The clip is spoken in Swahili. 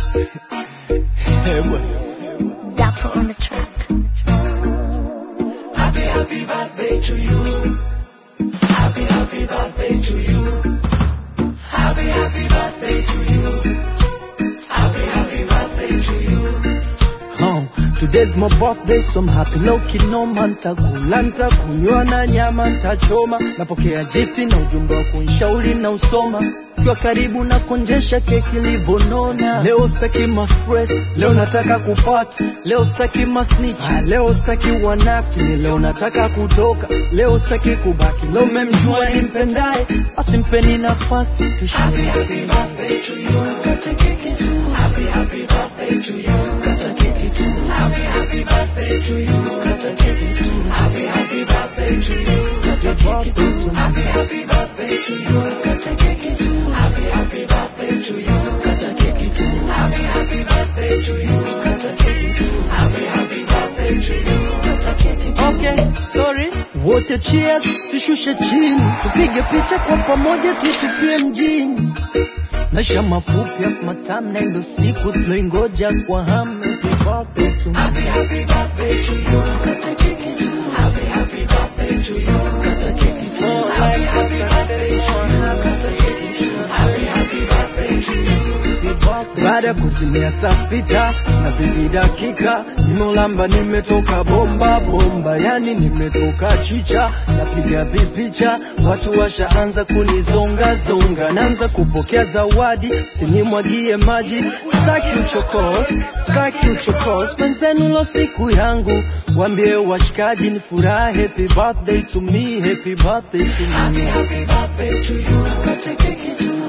Dapper on the track. Happy, happy birthday to you. Happy, happy birthday to you. Happy, happy birthday to you. Happy, happy birthday to you. Oh, today's my birthday, so I'm happy no kinoma, ntakula ntakunywa na nyama ntachoma, napokea jifti na ujumbe wa kunshauri na usoma kiwa karibu na konjesha keki livonona. Leo staki ma stress, leo nataka kupati, leo staki ma snitch, ah, leo staki wanafiki, leo nataka kutoka, leo staki kubaki, leo memjua nimpendaye, basi mpeni nafasi Happy, tushie. happy birthday to you. Kata keki tu. Happy, happy birthday to you. Kata keki tu. Happy, happy birthday to you. Kata keki tu. Happy, happy birthday to you. Kata keki tu. Happy, happy birthday to you. Kata keki tu. Happy, happy birthday to you. Kata keki tu. Happy, happy birthday to you. Kata keki tu. Happy, happy birthday to you. Kata keki tu. Okay, sorry. Wote cheers, sishushe chini, tupige picha kwa pamoja, tuitukie mjini. Maisha mafupi ya matamu, na ndo siku tuloingoja kwa hamu. Happy birthday to me. Happy, happy birthday to you. Kata keki tu. Happy, happy birthday to you. Kata keki tu. Happy, happy birthday to you. Kata keki tu. Happy, happy birthday to you. Baada ya kuzimia saa sita na viji dakika, nimeulamba nimetoka bomba bomba, yani nimetoka chicha, napiga vipicha, watu washaanza kunizonga zonga, naanza kupokea zawadi, usinimwagie maji, staki uchokozi, staki uchokozi, mwenzenu lo siku yangu, wambie washikaji ni furaha, happy birthday to me, happy birthday to Happy, me. happy birthday to you. Kata keki tu.